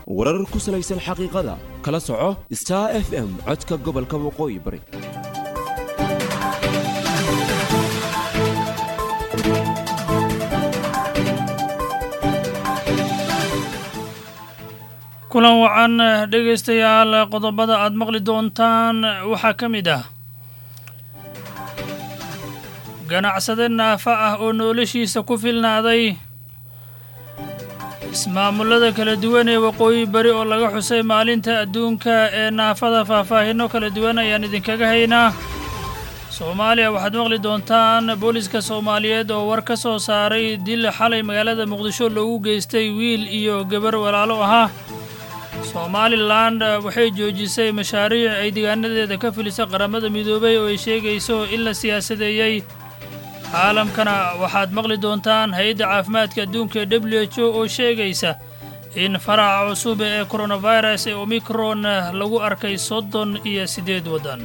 warar ku salaysan xaqiiqada kala soco star f m codka gobolka waqooyi bari kulan wacan dhegaystayaal qodobada aad maqli doontaan waxaa ka mid ah ganacsade naafa ah oo noloshiisa ku filnaaday ismaamullada kala duwan ee waqooyi bari oo laga xusay maalinta adduunka ee naafada faahfaahinno kala duwan ayaan idinkaga haynaa soomaaliya waxaad maqli doontaan booliska soomaaliyeed oo war ka soo saaray dil xalay magaalada muqdisho loogu geystay wiil iyo gabar walaalo ahaa somalilan waxay joojisay mashaariic ay deegaanadeeda ka filisa qaramada midoobay oo ay sheegayso in la siyaasadeeyey caalamkana waxaad maqli doontaan hay-adda caafimaadka adduunka ee w h o oo sheegaysa in faraca cusub ee koronafirus ee omikron lagu arkay soddon iyo siddeed waddan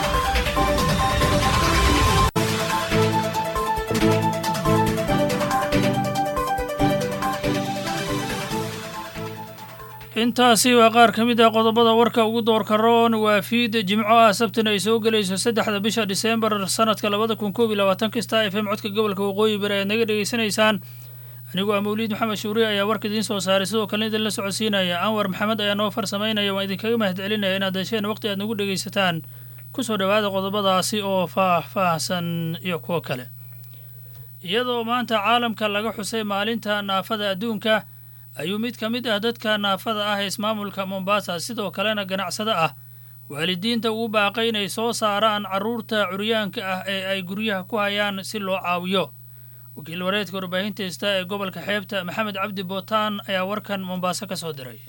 intaasi waa qaar ka mid ah qodobada warka ugu doorka roon waa fiid jimco ah sabtina ay soo gelayso saddexda bisha diseembar sanadka labada kun koob iyo labaatan kasta f m codka gobolka waqooyi bari ayaad naga dhegaysanaysaan anigu ah mawliid maxamed shuuriye ayaa warka idiin soo saaray sidoo kalena idin la socodsiinaya anwar maxamed ayaa noo farsamaynaya waan idinkaga mahad celinaya inaad hesheen waqti aad nagu dhegaysataan ku soo dhowaada qodobadaasi oo faah-faahsan iyo kuwo kale iyadoo maanta caalamka laga xusay maalinta naafada adduunka ayuu mid ka mid ah dadka naafada ah ee ismaamulka mombasa sidoo kalena ganacsado ah waalidiinta ugu baaqay inay soo saaraan carruurta curyaanka ah ee ay guryaha ku hayaan si loo caawiyo wakiil wareedka warbaahinta hista ee gobolka xeebta maxamed cabdi bootaan ayaa warkan mombaaso ka soo diray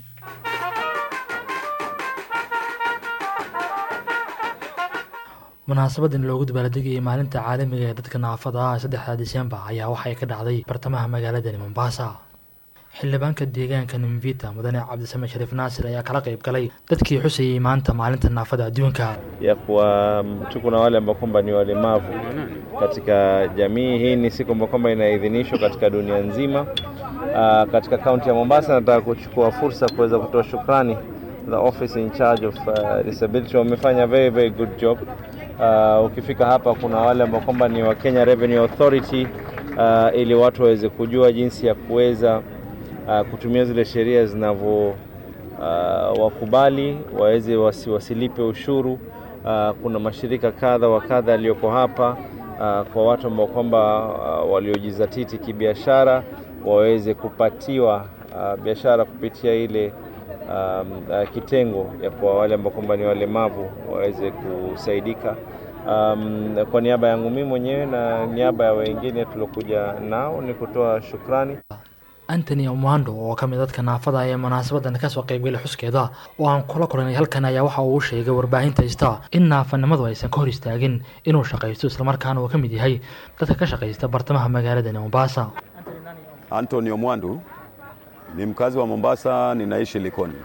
munaasabadan loogu dabaaldegayay maalinta caalamiga ee dadka naafada ah saddexda disembar ayaa waxay ka dhacday bartamaha magaaladani mombasa xildhibaanka deegaanka nimvita mudane cabdisame shariif naasir ayaa kala qayb galay dadkii xusayey maanta maalinta naafada adduunka ya kuwa tuko na wale ambao kwamba ni walemavu katika jamii hii. Ni siku ambao kwamba inaidhinishwa katika dunia nzima. Uh, katika kaunti ya Mombasa, nataka kuchukua fursa kuweza kutoa shukrani the office in charge of uh, disability wamefanya very very good job. Uh, ukifika hapa kuna wale ambao kwamba ni wa Kenya Revenue Authority uh, ili watu waweze kujua jinsi ya kuweza uh, kutumia zile sheria zinavyo uh, wakubali waweze wasi, wasilipe ushuru. Uh, kuna mashirika kadha wa kadha yaliyoko hapa uh, kwa watu ambao kwamba uh, waliojizatiti kibiashara waweze kupatiwa uh, biashara kupitia ile um, uh, kitengo ya kwa wale ambao kwamba ni walemavu waweze kusaidika. Um, kwa niaba yangu mimi mwenyewe na niaba ya wengine tuliokuja nao ni kutoa shukrani. antony omwando oo ka mid dadka naafada ee munaasabadan kasoo qaybgalay xuskeeda oo aan kula kulanay halkan ayaa waxa uu sheegay warbaahinta hista in naafanimadu aysan ka hor istaagin inuu shaqaysto islamarkaana uu ka mid yahay dadka ka shaqaysta bartamaha magaaladani mombasa Anthony Omwandu ni mkazi wa Mombasa, ninaishi Likoni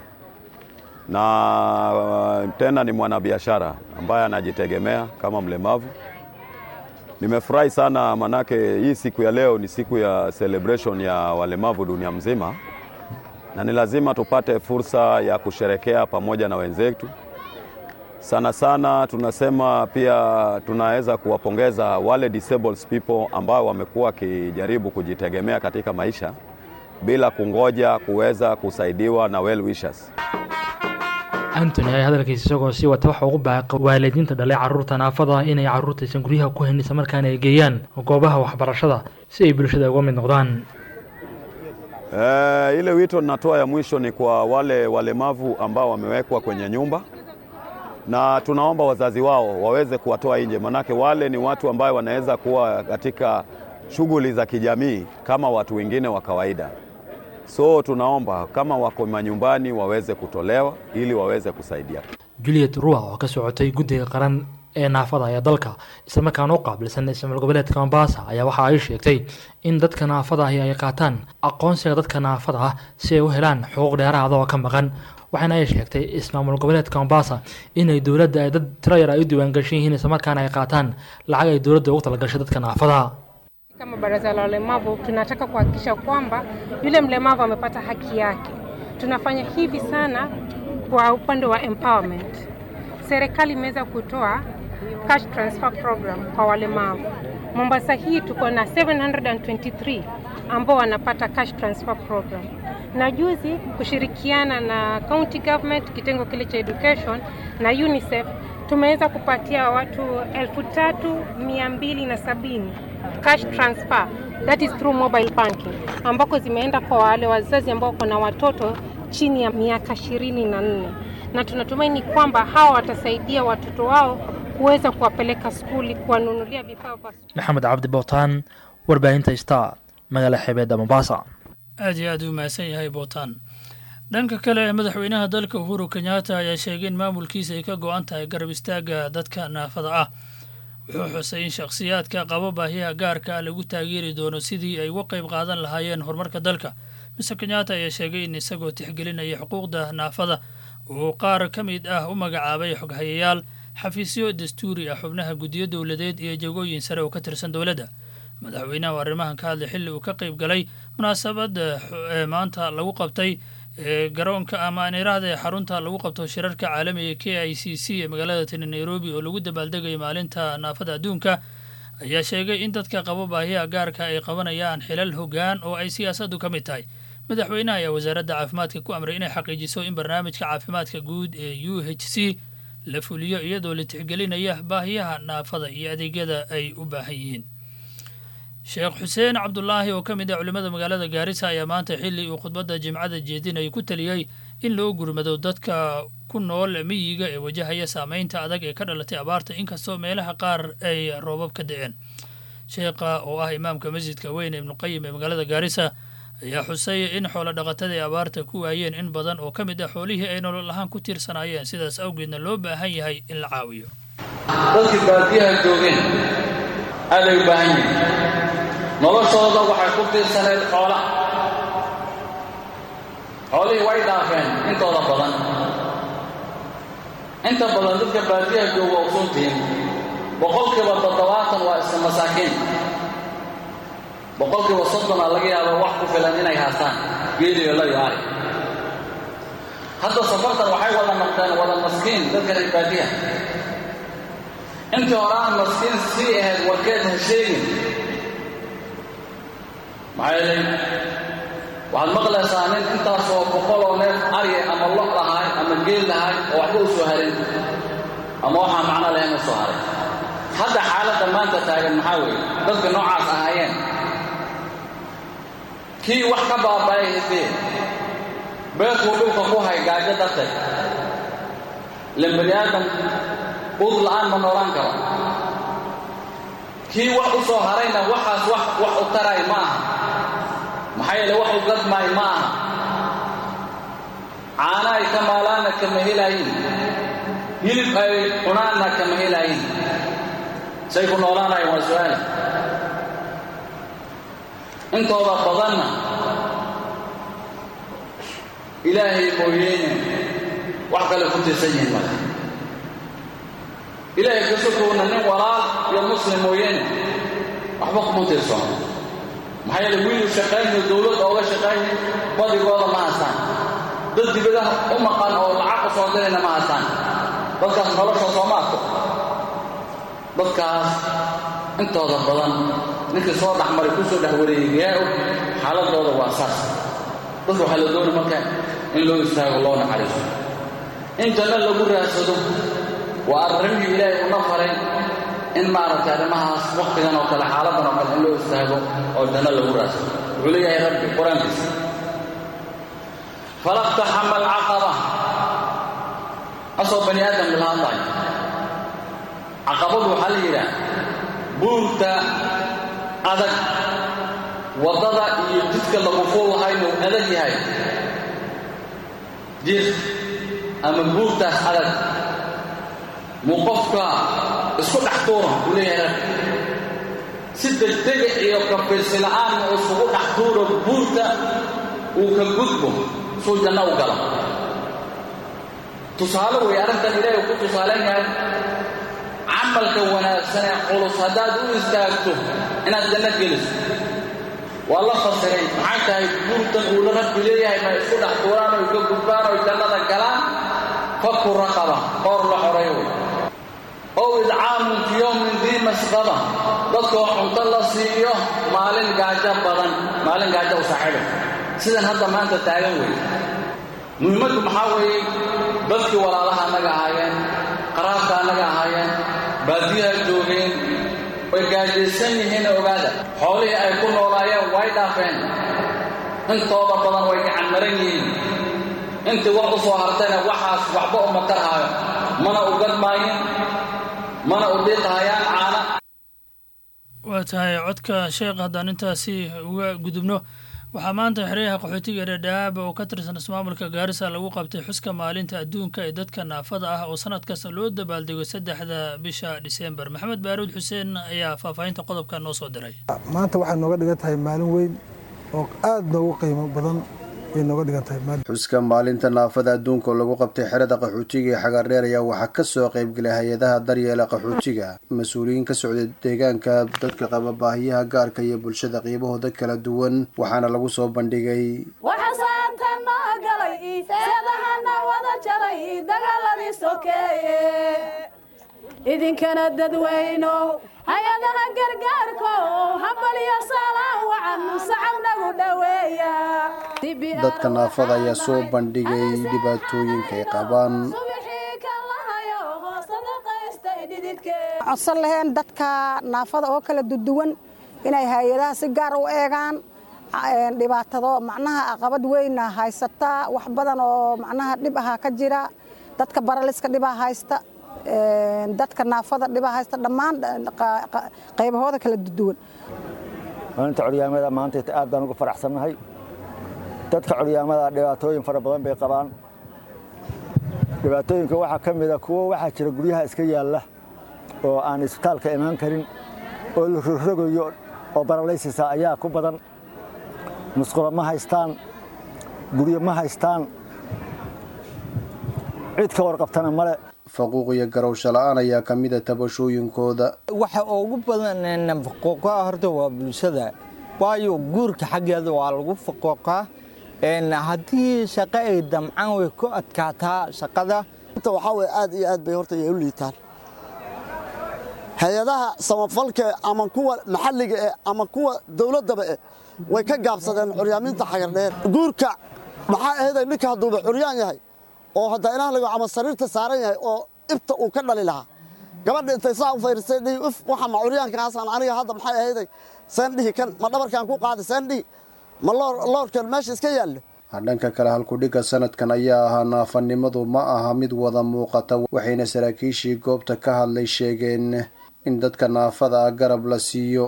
na uh, tena ni mwanabiashara ambaye anajitegemea kama mlemavu. Nimefurahi sana manake hii siku ya leo ni siku ya celebration ya walemavu dunia mzima, na ni lazima tupate fursa ya kusherekea pamoja na wenzetu. Sana sana tunasema pia tunaweza kuwapongeza wale disabled people ambao wamekuwa wakijaribu kujitegemea katika maisha bila kungoja kuweza kusaidiwa na well wishers. antony ayaa hadalkiisa isagoo sii wata waxa ugu baaqay waalidiinta dhalay carruurta naafada inay carruurtaysan guryaha ku hayn islamarkaana ay geeyaan goobaha waxbarashada si ay bulshada uga mid noqdaan E, ile wito ninatoa ya mwisho ni kwa wale walemavu ambao wamewekwa kwenye nyumba na tunaomba wazazi wao waweze kuwatoa nje, manake wale ni watu ambao wanaweza kuwa katika shughuli za kijamii kama watu wengine wa kawaida. So tunaomba kama wako manyumbani waweze kutolewa ili waweze kusaidia. juliet rua oo ka socotay guddiga qaran ee naafada ee dalka islamarkaana u qaabilsan ismaal goboleedka mombasa ayaa waxa ay sheegtay in dadka naafada ahi ay qaataan aqoonsiga dadka naafada ah si ay u helaan xuquuq dheeraada oo ka maqan waxaana ay sheegtay ismaamul goboleedka mombasa inay dowladda ay dad tiro yar ay u diiwaangashan yihiin islamarkaana ay qaataan lacag ay dowladda ugu talagashay dadka naafada Kama baraza la walemavu tunataka kuhakikisha kwamba yule mlemavu amepata haki yake, tunafanya hivi sana kwa upande wa empowerment. Serikali imeweza kutoa cash transfer program kwa walemavu. Mombasa hii tuko na 723 ambao wanapata cash transfer program, na juzi kushirikiana na county government kitengo kile cha education na UNICEF tumeweza kupatia watu elfu tatu mia mbili na sabini cash transfer that is through mobile banking ambako zimeenda kwa wale wazazi ambao wako na watoto chini ya miaka ishirini na nne na tunatumaini kwamba hawa watasaidia watoto wao kuweza kuwapeleka skuli, kuwanunulia vifaa vya maxamed cabdi bootaan warbaahinta star magaala xeebeedda mombasa aad iyo aad u mahadsan yahay bootaan dhanka kale madaxweynaha dalka uhuru kenyatta ayaa sheegay in maamulkiisa ay ka go-an tahay garab istaagga dadka naafada ah wuxuu xusay in shakhsiyaadka qabo baahiyaha gaarka ah lagu taageeri doono sidii ay uga qayb qaadan lahaayeen horumarka dalka mister kenyatta ayaa sheegay in isagoo tixgelinaya xuquuqda naafada uu qaar ka mid ah u magacaabay xoghayayaal xafiisyo dastuuri ah xubnaha guddiyo dowladeed iyo jagooyin sare oo ka tirsan dowladda madaxweynaha oo arrimahan ka hadlay xilli uu ka qayb galay munaasabadda ee maanta lagu qabtay ee garoonka ama aan iraahda ee xarunta lagu qabto shirarka caalamiga k i c c ee magaalada tani nairobi oo lagu dabaaldegayo maalinta naafada adduunka ayaa sheegay in dadka qabo baahiyaha gaarka ay qabanayaan xilal hoggaan oo ay siyaasaddu ka mid tahay madaxweynaha ayaa wasaaradda caafimaadka ku amray inay xaqiijiso in barnaamijka caafimaadka guud ee u h c la fuliyo iyadoo la tixgelinaya baahiyaha naafada iyo adeegyada ay u baahan yihiin sheekh xuseen cabdulaahi oo ka mid ah culimmada magaalada gaarisa ayaa maanta xilli uu khudbadda jimcada jeedinaya ku taliyey in loo gurmado dadka ku nool miyiga ee wajahaya saameynta adag ee ka dhalatay abaarta inkastoo meelaha qaar ay roobab ka da-een sheekha oo ah imaamka masjidka weyn ee ibnuqayim ee magaalada gaarisa ayaa xusay in xoolo dhaqatada ay abaarta ku waayeen in badan oo ka mid ah xoolihii ay nolol ahaan ku tiirsanaayeen sidaas awgeedna loo baahan yahay in la caawiyo dadkii baadiyaha joogeen aaday u baahan yihiin noloshooda waxay ku tiirsaneed xoola xoolihii way dhaafeen intooda badan inta badan dadka baadiyaha jooga usuntiin boqolkiiba toddobaatan waa iska masaakiin boqolkiiba soddona laga yaabo wax ku filan inay haastaan geeliyo la iyo ari hadda safartan waxay wada noqdeen wada maskiin dadka reer baadiyaha intii hore aan maskiin sii ahayd warkeed ha sheegin maxaa yeelay waxaad maqlaysaa nin intaasoo boqoloo neef arya ama lo lahaay ama geel lahaay oo waxba u soo harin ama waxaa macno lahayn u soo haray hadda xaaladda maanta taagan maxaa weeye dadka noocaas ahaayeen kii wax ka baaba'ay hidee beerkuu dhulka ku hay gaajo darteed ilan bani aadam ud la'aan ma noolaan karo kii wax u soo harayna waxaas wax wax u taray ma aha maxaa yeele wax u gadmaay ma aha caana ay ka maalaanna kama helaayin hilib ay cunaanna kama helaayin say ku noolaanayan waa su-aala intooda badanna ilaahay mooyeene wax kale ku tirsan yihiin male ilaahay kasokowna nin walaal iyo muslim mooyeene waxba kuma tirsano maxaa yeele wiilu shaqaynayo dowladda ooga shaqaynayo badigooda ma haystaan dad dibadaha u maqan oo lacag u soo dirayna ma haystaan dadkaas nolosha sooma arko dadkaas intooda badan ninkii soo dhexmaray ku soo dhex wareeyey yaa og xaaladooda waa saas dadka waxaa la doonay marka in loo istaago loo naxariiso in janno lagu raadsado waa arrimihii ilaahay una faray in maaragtay arrimahaas wakhtigan oo kale xaaladan oo kale in loo istaago oo janno lagu raadsado wuxuu leeyahay rabbi qur-aankiisa falaqtaxama alcaqaba asoo bani aadamka la hadlayo caqabadu waxaa la yidhaah buurta adag waddada iyo jidka lagu fuul lahayn uu adag yahay jir ama buurtaas adag muu qofka isku dhex tuura buu leeyahay rabbi si degdega iyo kafiirsi la'aan uu isugu dhex tuuro buurta uu ka gudbo suu janno u galo tusaale weeye arrintan ilaahay ku tusaalayn yahay camalka wanaagsan ee culus haddaad u istaagto inaad janno geliso waa la fasiray maxay tahay guurtan uula rabbi leeyahay ma isku dhex tuuraan oy ka gudbaan oy jannada galaan faku raqaba qoor la xoray wey ow idcaamun fi yowmin dii masqaba dadkoo cunto la siiyo maalin gaajo badan maalin gaajo u saaxiibay sidan hadda maanta taagan weeye muhiimaddu maxaa weeye dadkii walaalaha annaga ahaayeen qaraabka annaga ahaayeen baadiyaha joogeen way gaajaysan yihiin ogaada xoolihii ay ku noolaayeen way dhaafeen intooda badan way gacan maran yihiin intii wax u soo hartayna waxaas waxba uma tarhaayo mana u gadmaayin mana u dhiiqahayaan caana waa tahay codka sheekh haddaan intaasi uga gudubno waxaa maanta xeryaha qaxootiga dhadhaab oo ka tirsan ismaamulka gaarisa lagu qabtay xuska maalinta adduunka ee dadka naafada ah oo sanad kasta loo dabaaldego saddexda bisha dhiseembar maxamed baaruud xuseen ayaa faahfaahinta qodobka noo soo diray maanta waxay nooga dhigan tahay maalin weyn oo aad noogu qiimo badan ay nooga dhigan tahay xuska maalinta naafada adduunka oo lagu qabtay xerada qaxootiga ee xagaardheer ayaa waxaa kasoo qaybgelay hay-adaha daryeela qaxootiga mas-uuliyiin ka socda deegaanka dadka qaba baahiyaha gaarka iyo bulshada qiibahooda kala duwan waxaana lagu soo bandhigay waxasaanta noo galay seedahana wada jaray dagaaladii sokeeye idinkana dadweyno hay-adaha gargaarko hambalyo saalaan wacan sacabnagu dhoweeya dadka naafada ayaa soo bandhigay dhibaatooyinka ay qabaan codsan laheen dadka naafada oo kala duduwan inay hay-adaha si gaar u eegaan dhibaatado macnaha aqabad weyna haysata wax badan oo macnaha dhib ahaa ka jira dadka baraliska dhibaa haysta dadka naafada dhibaa haysta dhammaan qaybahooda kala duduwan maalinta coryaamada maanta aad baan uga faraxsannahay dadka coryaamada dhibaatooyin fara badan bay qabaan dhibaatooyinka waxaa ka mida kuwo waxaa jira guryaha iska yaalla oo aan isbitaalka imaan karin oo la rogrogayo oo baralaysisa ayaa ku badan musqulo ma haystaan guryo ma haystaan cid ka warqabtana male faquuq iyo garowsho la-aan ayaa ka mida tabashooyinkooda waxa ugu badan faquuqa horta waa bulshada waayo guurka xaggeeda waa lagu faquuqaa haddii shaqo ay damcaan way ku adkaataa shaqada waxaa weye aad iyo aad bay horta ay u liitaan hay-adaha samafalka ama kuwa maxalliga eh ama kuwa dowladdaba eh way ka gaabsadeen curyaaminta xagardheer guurka maxaa aheeday ninka hadduuba curyaan yahay oo hadda inaha lago ama sariirta saaran yahay oo ibta uu ka dhali lahaa gabadha intay saa u fayrisay dhihi uf waxa ma curyaankaasaan aniga hadda maxay aheeday seen dhihi kan ma dhabarkaan ku qaaday seen dhihi ma loorkan meesha iska yaallo dhanka kale halkudhigga sanadkan ayaa ahaa naafanimadu ma aha mid wada muuqata waxayna saraakiishii goobta ka hadlay sheegeen in dadka naafada ah garab la siiyo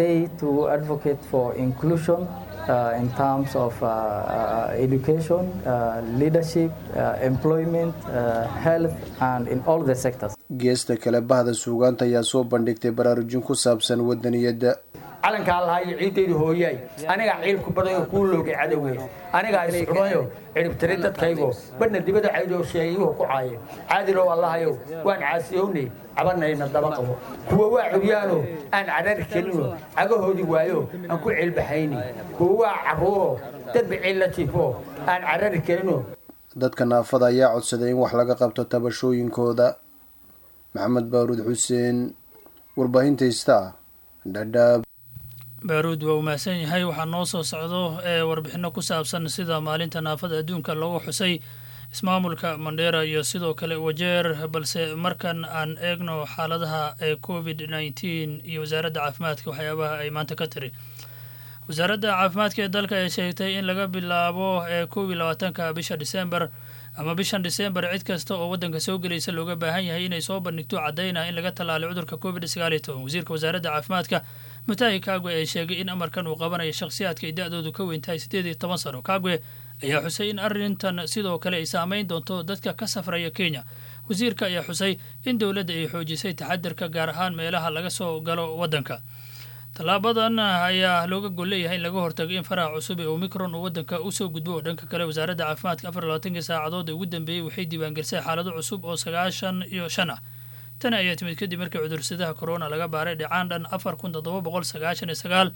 Uh, in terms of uh, uh, education, leadership, employment, health, and in all the sectors. geesta kale bahda suugaanta ayaa soo bandhigtay baraarujin ku saabsan wadaniyadda calankaa lahayo ciiddayda hooyaay anigaa ciilku badayo kuu loogay cadowey anigaa iscunayo ciribtiri dadkaygo badhna dibada caydoo sheegayuhu ku caaye caadilow allahayow waan caasiyownay cabanayna daba qabo kuwa waa curyaano aan carari kelino cagahoodii waayo aan ku ciilbaxayni kuwa waa carruuro dadba ciil la jiifo aan carari kelino dadka naafada ayaa codsaday in wax laga qabto tabashooyinkooda maxamed baaruud xuseen warbaahinta star dhadhaab baaruud waa uu mahadsan yahay waxaa noo soo socdo ee warbixinno ku saabsan sida maalinta naafada adduunka loogu xusay ismaamulka mandheera iyo sidoo kale wajeer balse markan aan eegno xaaladaha ee covid nneteen iyo wasaaradda caafimaadka waxyaabaha ay maanta ka tiri wasaaradda caafimaadka ee dalka ay sheegtay in laga bilaabo ee kow iyo labaatanka bisha disembar ama bishan disembar cid kasta oo waddanka soo gelaysa looga baahan yahay inay soo bandhigto caddaynah in laga tallaalay cudurka covid sagaal iyo toban wasiirka wasaaradda caafimaadka mutahi kagwe ay sheegay in amarkan uu qabanayo shakhsiyaadka ay da-doodu ka weyn tahay siddeed iyo toban sano kagwe ayaa xusay in arrintan sidoo kale ay saameyn doonto dadka ka safraya kenya wasiirka ayaa xusay in dowladda ay xoojisay taxadirka gaar ahaan meelaha laga soo galo waddanka tallaabadan ayaa looga gol leeyahay in laga hortago in faraha cusub ee omicron uu waddanka usoo gudbo oo dhanka kale wasaaradda caafimaadka afar labaatankii saacadood ee ugu dambeeyey waxay diiwaangelisay xaalado cusub oo sagaashan iyo shan ah tani ayaa timid kadib markii cudursadaha corona laga baaray dhicaan dhan afar kun toddoba boqol sagaashan iyo sagaal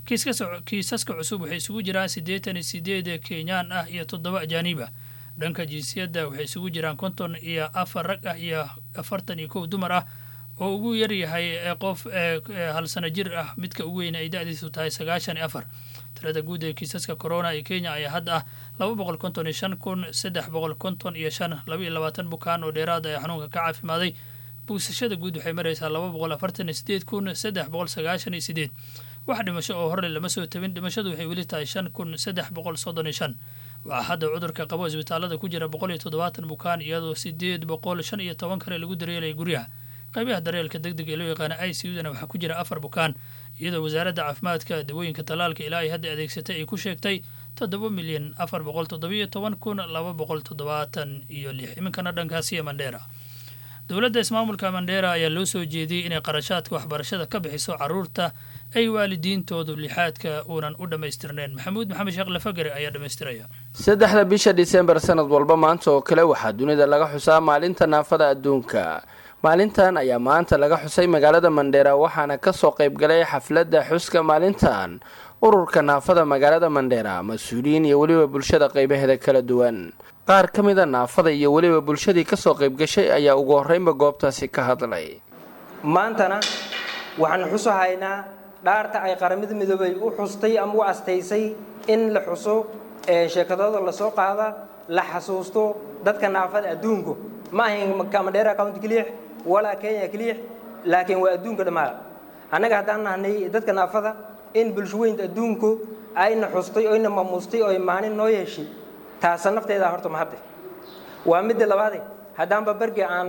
kiisaska cusub waxay isugu jiraan siddeetan iyo sideed kenyaan ah iyo toddoba ajaaniib ah dhanka jinsiyadda waxay isugu jiraan konton iyo afar rag ah iyo afartan iyo kow dumar ah oo ugu yaryahay qof hal sano jir ah midka ugu weyn ay da-diisu tahay sagaashan iyo afar tirada guud ee kiisaska corona ee kenya ayaa hadda ah laba boqol konton iyo shan kun saddex boqol konton iyo shan laba iyo labaatan bukaan oo dheeraad ee xanuunka ka caafimaaday bugsashada guud waxay maraysaa laba boqol afartan iyo sideed kun saddex boqol sagaashan iyo sideed wax dhimasho oo horle lama soo tabin dhimashadu waxay weli tahay shan kun saddex boqol soddon iyo shan waxaa hadda cudurka qabo isbitaalada ku jira boqol iyo toddobaatan bukaan iyadoo sideed boqol shan iyo toban kale lagu daryeelaya guryaha qaybaha daryeelka deg deg ee loo yaqaana i c udana waxaa ku jira afar bukaan iyadoo wasaaradda caafimaadka dawooyinka tallaalka ilaa ay hadda adeegsatay ay ku sheegtay toddoba milyan afar boqol toddobiyo toban kun laba boqol toddobaatan iyo lix iminkana dhankaasiyo mandheera dowladda ismaamulka mandheera ayaa loo soo jeediyey inay qarashaadka waxbarashada ka bixiso caruurta ay waalidiintoodu lixaadka uunan u dhammaystirnayn maxamuud maxamed sheekh lafagare ayaa dhammaystiraya saddexda bisha disembar sanad walba maanta oo kale waxaa dunida laga xusaa maalinta naafada adduunka maalintan ayaa maanta laga xusay magaalada mandheera waxaana kasoo qaybgalay xafladda xuska maalintan ururka naafada magaalada mandheera mas-uuliyiin iyo weliba bulshada qaybaheeda kala duwan qaar ka mida naafada iyo weliba bulshadii kasoo qaybgashay ayaa ugu horreynba goobtaasi ka hadlay maantana waxaan xusahaynaa dhaarta ay qaramada midoobay u xustay ama u astaysay in la xuso ee sheekadooda lasoo qaada la xasuusto dadka naafada adduunku ma ahayn mandheera county keliix walaa kenya keliix laakiin waa adduunka dhammaada annaga haddaan nahnay dadka naafada in bulshaweynta adduunku ayna xustay oyna mamuustay oy maalin noo yeeshay taasa nafteeda horta mahadde waa midda labaade haddaanba berge aan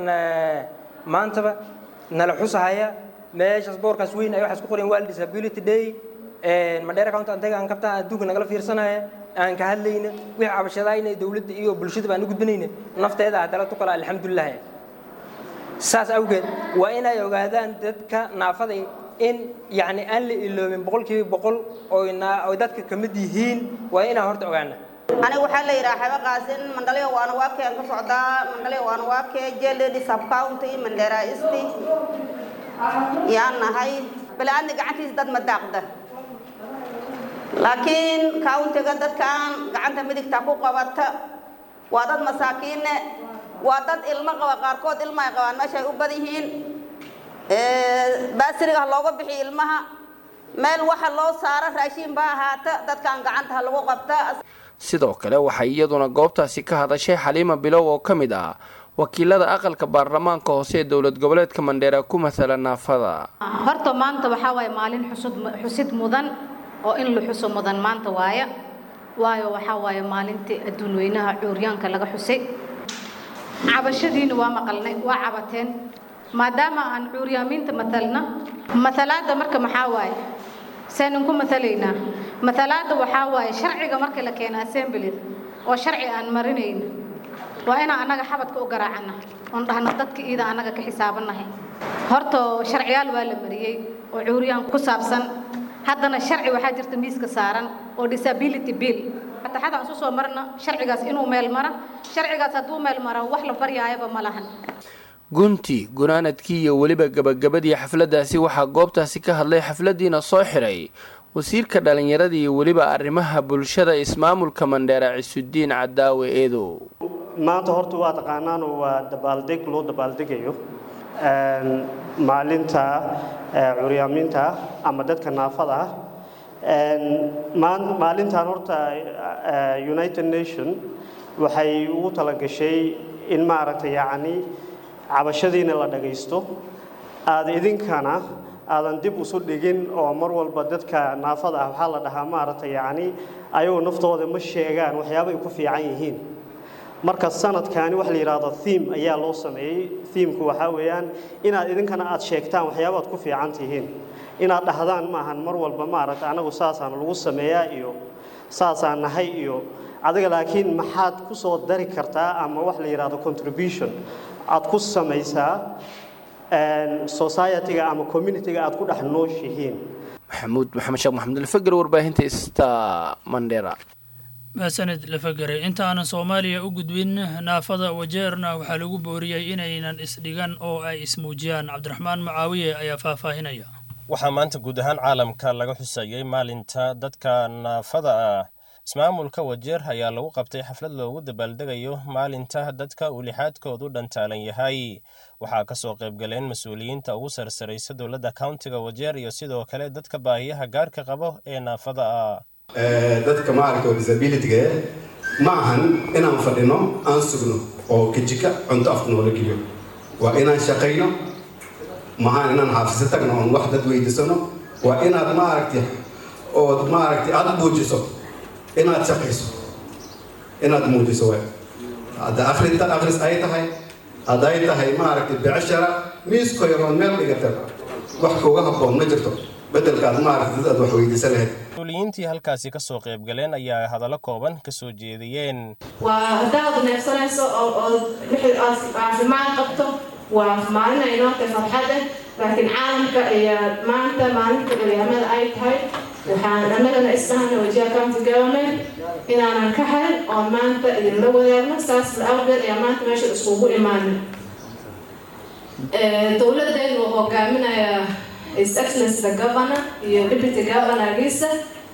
maantaba nala xusahaya meeshaas boorkaas weyn ay waxaas ku qoran world disability day mandheera county antaga aan kabtaa adduunka nagala fiirsanaya aan ka hadlayna wixii cabashadaayna dowladda iyo bulshada baan u gudbanayna nafteeda haddala tu kale alxamdulilah saas awgeed waa inay ogaadaan dadka naafada in yacni aan la iloobin boqolkiiba boqol oy dadka ka mid yihiin waa inaan horta ogaana aniga waxaa la yidhaha xaba qaasin mandhalyo waana waa keen ka socdaa mandhalyo waana waa kee jeledi subcounty mandheera isti yaan nahay balaadna gacantiisa dad ma daaqda laakiin countiga dadkan gacanta midigta ku qabata waa dad masaakiinne waa dad ilmo qaba qaarkood ilma ay qabaan meesha ay u bad yihiin baasiriga ha looga bixiyo ilmaha meel waxa loo saaro raashiin ba ahaata dadkan gacanta ha lagu qabta sidoo kale waxay iyaduna goobtaasi ka hadashay xaliima bilow oo ka mid ah wakiilada aqalka baarlamaanka hoose ee dowlad goboleedka mandheera ku matala naafada horta maanta waxaa waaye maalin xusud xusid mudan oo in la xuso mudan maanta waaya waayo waxaa waaye maalintii adduun weynaha cuuryaanka laga xusay cabashadiina waa maqalnay waa cabateen maadaama aan cuuryaamiinta matalna matalaadda marka maxaa waaye seenan ku matalaynaa matalaadda waxaa waaye sharciga marka la keena assemblida oo sharci aan marinayna waa inaan annaga xabadka u garaacana oon dhahno dadka iida annaga ka xisaabannahay horta sharciyaal waa la mariyey oo cuuryaan ku saabsan haddana sharci waxaa jirta miiska saaran oo disability bill fataxada aan isu soo marna sharcigaas inuu meel mara sharcigaas hadduu meel mara wax la baryaayaba ma lahan gunti gunaanadkii iyo weliba gabagabadii xafladdaasi waxaa goobtaasi ka hadlay xafladdiina soo xiray wasiirka dhallinyarada iyo weliba arrimaha bulshada ismaamulka mandheera cisudiin cadaawe eedow maanta horta waa taqaanaan oo waa dabaaldeg loo dabaaldegayo maalinta curyaamiinta ama dadka naafada ah maalintan horta united nation waxay ugu talagashay in maaragtay yacni cabashadiina la dhagaysto aada idinkana aadan dib usu dhigin oo mar walba dadka naafada ah waxaa la dhahaa maaragtay yacni ayagoo naftooda ma sheegaan waxyaaba ay ku fiican yihiin marka sanadkani waxa la yidhaahdo theme ayaa loo sameeyey themku waxaa weeyaan inaad idinkana aad sheegtaan waxyaabaad ku fiican tihiin inaad dhahdaan maahan mar walba maaragta anagu saasaan lagu sameeyaa iyo saasaan nahay iyo adiga laakiin maxaad ku soo dari kartaa ama wax la yidhaahdo contribution aad ku samaysaa society-ga ama community-ga aad ku dhex nooshihiin maxamuud maxamed sheekh maxamed alfagar warbaahinta sta mandera mahadsaned lafagare intaanan soomaaliya u gudbin naafada wajeerna waxaa lagu booriyey inaynan isdhigan oo ay ismuujiyaan cabdiraxmaan mucaawiye ayaa faahfaahinaya waxaa maanta guud ahaan caalamka laga xusayey maalinta dadka naafada ah ismaamulka wajeer ayaa lagu qabtay xaflad loogu dabaaldegayo maalinta dadka uu lixaadkoodu dhantaalan yahay waxaa kasoo qaybgaleen mas-uuliyiinta ugu sarsaraysa dowladda countiga wajeer iyo sidoo kale dadka baahiyaha gaarka qabo ee naafada ah dadka maaragta disabilityga ma ahan inaan fadhino aan sugno oo kajika cunto afka noola geliyo waa inaan shaqayno maahan inaan xaafiso tagno oon wax dad weydiisano waa inaad maaragtay ood maaragtay aada muujiso inaad shaqayso inaad muujiso way hadda akhrinta akhris ay tahay hadday tahay maaragtay becshara miisko yaroon meel dhigata wax kuga habboon ma jirto beddelkaad maaragtay dad aad wax weydiisan lahayd mas-uuliyiintii halkaasi kasoo qaybgaleen ayaa hadallo kooban kasoo jeediyeen waa haddaad neefsanayso oo ood wixii aad caafimaad qabto waa maalin ay noo tahay farxad ah laakiin caalamka ayaa maanta maalinta culiyaamada ay tahay waxaan annagana isdhahana wajiha county government inaanan ka harin oo maanta idinla wadaagno saas la awgeed ayaa maanta meesha iskugu imaana dowladeenu uu hogaaminaya his excellence the governor iyo deputy governorgiisa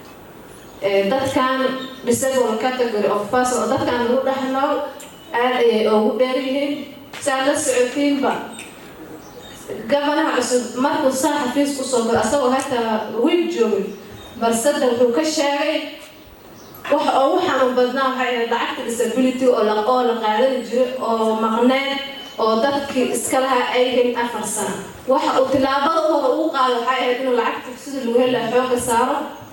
dadkan disabled category of person oo dadkan lagu dhex nool aad ayay ugu dheer yihiin saa la socotiinba gabanaha cusub markuu saa xafiis kusoo galo asagoo hataa wiil joogay balsada wuxuu ka sheegay waxa ugu xanuun badnaa waxay ahayd lacagta disability oo la oo la qaadani jiray oo maqneed oo dadkii iska lahaa ay helin afar sano waxa uu tilaabada u hore ugu qaado waxay ahayd inuu lacagta sida lagu heli lahaa xooga saaro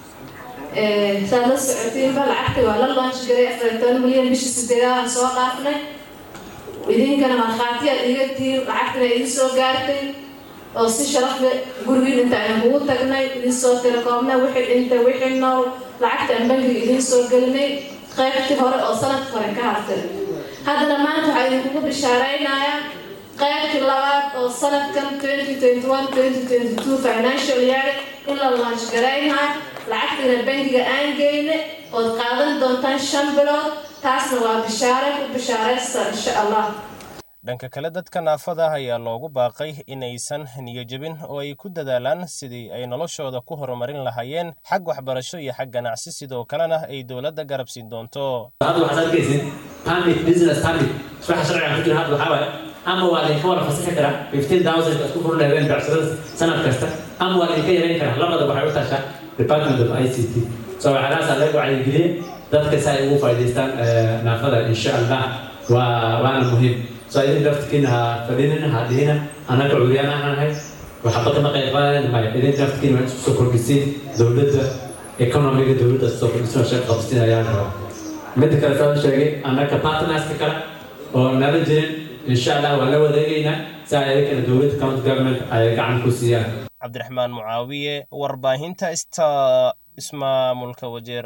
saa la socotiinba lacagta waa la launch garay afar iyo toban milyan bishii sideedaadaan soo dhaafnay idinkana markhaatiyaad iga tihiin lacagtana idin soo gaartay oo si sharaf leh gurigiin inta aynu kugu tagnay idin soo telekoomnay wixii dhintay wixii nool lacagta aan bangiga idin soo gelinay qaybtii hore oo sanadka hore ka hartay haddana maanta waxaa idinkugu bishaaraynayaa qaybtii labaad oo sanadkan 2021-2022 financial year in la launch garaynayo lacagtiina bangiga aan geyne ood qaadan doontaan shan bilood taasna waa bishaare ku bishaaraysta insha allah dhanka kale dadka naafada ah ayaa loogu baaqay inaysan niyojebin oo ay ku dadaalaan sidii ay noloshooda ku horumarin lahaayeen xag waxbarasho iyo xag ganacsi sidoo kalena ay dowladda garab siin doonto hadda waxaad arkaysin permit business permit waxa sharciga ku jira hadda waxaa waaye ama waa laydinka wada fasaxi karaa fifteen thousand isku furun lahayeen becsharada sanad kasta ama waa laydinka yareyn karaa labada waxay u tashaa department of i c t so waxaalahaas laga wacyigeliyey dadka si ay ugu faa'iidaystaan naafada insha allah waa waana muhiim so idin laftikiina ha fadhinin ha dhihina annaga curyaan aan nahay waxba kama qayb qaadayn maya idin laftikiina waa isku soo kordhisiin dowladda economiga dowladda soo kordhisin oo shaqo qabsiin ayaan rabaa midda kale soo sheegay annaga partnerska kale oo nala jirin insha allah waan la wadeegaynaa si ay idinkana dowladda county government ay gacan ku siiyaan cabdiraxmaan mucaawiye warbaahinta ista ismaamulka wajeer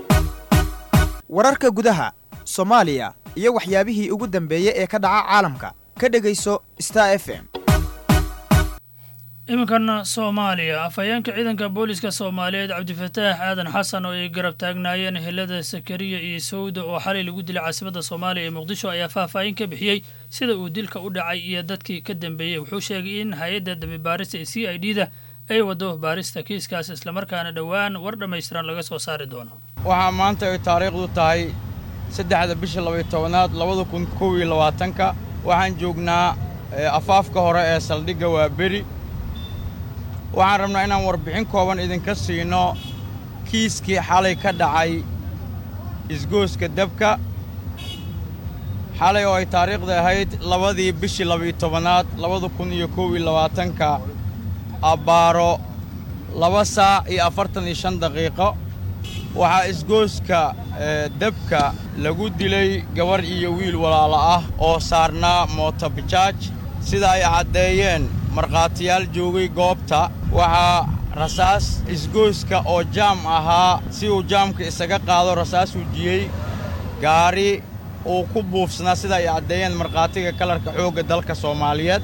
wararka gudaha soomaaliya iyo waxyaabihii ugu dambeeyey ee ka dhaca caalamka ka dhegayso star f m iminkan soomaaliya afhayeenka ciidanka booliska soomaaliyeed cabdifataax aadan xasan oo ay garab taagnaayeen helada sakariya iyo sawda oo xalay lagu dilay caasimadda soomaaliya ee muqdisho ayaa faahfaahin ka bixiyey sida uu dilka u dhacay iyo dadkii ka dambeeyey wuxuu sheegay in hay-adda dambibaarista ee c i d da ay wado baarista kiiskaas islamarkaana dhowaan war dhammaystiran laga soo saari doono waxaa maanta ay taariikhdu tahay saddexda bisha labaiyo tobanaad labada kun kow iyo labaatanka waxaan joognaa afaafka hore ee saldhigga waa beri waxaan rabnaa inaan warbixin kooban idinka siino kiiskii xalay ka dhacay isgooska dabka xalay oo ay taariikhda ahayd labadii bishii labaiyo tobanaad labada kun iyo kow iyo labaatanka abbaaro laba saac iyo afartan iyo shan daqiiqo waxaa isgooska dabka lagu dilay gabarh iyo wiil walaalo ah oo saarnaa mootobajaaj sida ay caddeeyeen markhaatiyaal joogay goobta waxaa rasaas isgooska oo jaam ahaa si uu jaamka isaga qaado rasaas wujiyey gaari uu ku buufsanaa sida ay caddeeyeen markhaatiga kalarka xoogga dalka soomaaliyeed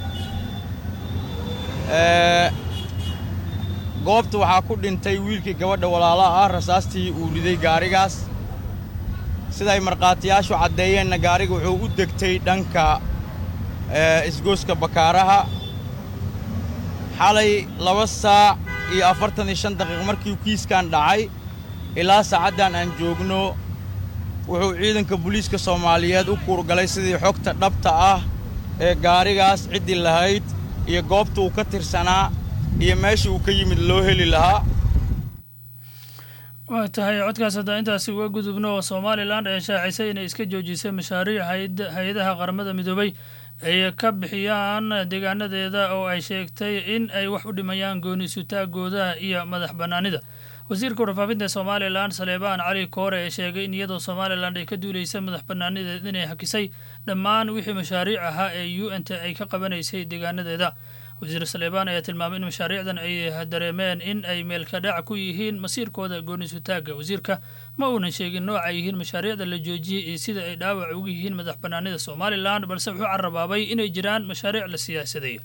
goobta waxaa ku dhintay wiilkii gabadha walaalaha ah rasaastii uu riday gaarigaas siday markhaatiyaashu caddeeyeenna gaariga wuxuu u degtay dhanka isgooska bakaaraha xalay laba saac iyo afartan iyo shan daqiiq markii kiiskan dhacay ilaa saacaddan aan joogno wuxuu ciidanka booliiska soomaaliyeed u kuurgalay sidii xogta dhabta ah ee gaarigaas ciddii lahayd iyo goobta uu ka tirsanaa iyo meesha uu ka yimid loo heli lahaa waa tahay codkaas haddaa intaasi uga gudubno oo somalilan ee shaacisay inay iska joojisay mashaariic hay-adaha qaramada midoobay ay ka bixiyaan deegaanadeeda oo ay sheegtay in ay wax u dhimayaan gooni sutaagooda iyo madax bannaanida wasiirka warfaafinta somalilan saleebaan cali koore ee sheegay in iyadoo somalilan ay ka duulaysa madax bannaanideed inay hakisay dhammaan wixii mashaariic ahaa ee u n t ay ka qabanaysay deegaanadeeda wasiir saleebaan ayaa tilmaamay in mashaariicdan ay dareemeen in ay meelka dhac ku yihiin masiirkooda goonisutaagga wasiirka ma uunan sheegin nooca yihiin mashaariicda la joojiyey iyo sida ay dhaawac ugu yihiin madax bannaanida somalilan balse wuxuu carabaabay inay jiraan mashaariic la siyaasadeeyo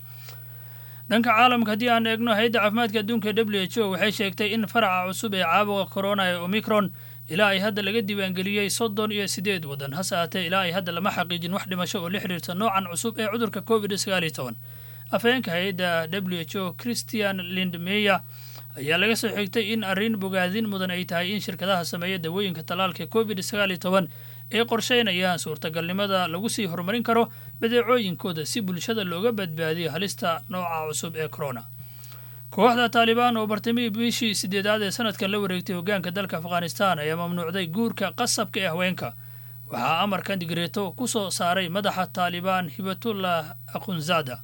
dhanka caalamka haddii aan eegno hay-adda caafimaadka adduunka e w h o waxay sheegtay in faraca cusub ee caabuqa corona ee omicron ilaa ay hadda laga diiwaangeliyey soddon iyo siddeed waddan hase haatee ilaa ay hadda lama xaqiijin wax dhimasho oo la xidhiirta noocan cusub ee cudurka covid sagaal iyo toban afhayeenka hay-adda w h o christian lindmeyer ayaa laga soo xigtay in arrin bogaadin mudan ay tahay in shirkadaha sameeya dawooyinka tallaalka covid sagaal iyo toban ay qorsheynayaan suurtagalnimada lagu sii horumarin karo badeecooyinkooda si bulshada looga badbaadiyo halista nooca cusub ee corona kooxda taalibaan oo bartamihii bishii sideedaad ee sanadkan la wareegtay hoggaanka dalka afghanistan ayaa mamnuucday guurka qasabka ee haweenka waxaa amarkan digreeto ku soo saaray madaxa taalibaan hibatullah akhunzada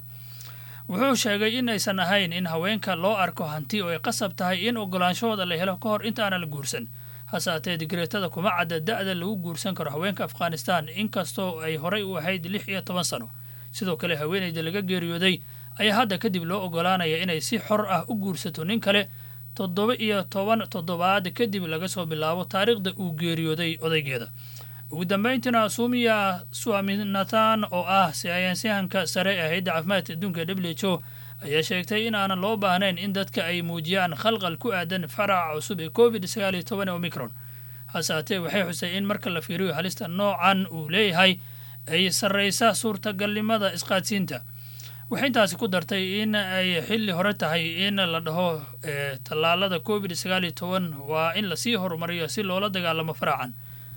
wuxuu sheegay in aysan ahayn in haweenka loo arko hanti oo ay qasab tahay in ogolaanshahooda la helo ka hor intaana la guursan hase haatee digreetada kuma cadda da'da lagu guursan karo haweenka afghanistan inkastoo ay horay u ahayd lix iyo toban sano sidoo kale haweenayda laga geeriyooday ayaa hadda kadib loo ogolaanaya inay si xor ah u guursato nin kale toddoba iyo toban toddobaad kadib laga soo bilaabo taariikhda uu geeriyooday odaygeeda ugu dambayntiina suumiya swaminathan oo ah sayaansyahanka sare ee hay-adda caafimaadka adduunka w h o ayaa sheegtay in aanan loo baahnayn in dadka ay muujiyaan khalqal ku aadan faraca cusub ee covid sagaal iyo toban omicron hase haatee waxay xusay in marka la fiiriyo halista noocan uu leeyahay ay sarraysa suurtagalnimada isqaadsiinta waxay intaasi ku dartay in ay xilli hore tahay in la dhaho tallaalada covid sagaal iyo toban waa in lasii horumariyo si loola dagaalamo faracan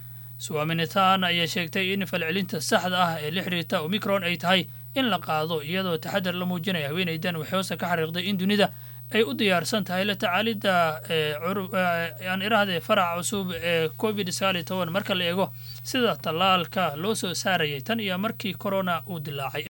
suwaminitan ayaa sheegtay in falcelinta saxda ah ee la xiriirta omicron ay tahay in la qaado iyadoo taxadar la muujinaya haweenaydan waxay hoose ka xariiqday in dunida ay u diyaarsan tahay la tacaalidda aan irahdee faraca cusub ee covid sagaal iyo toban marka la eego sida tallaalka loo soo saarayay tan iyo markii corona uu dilaacay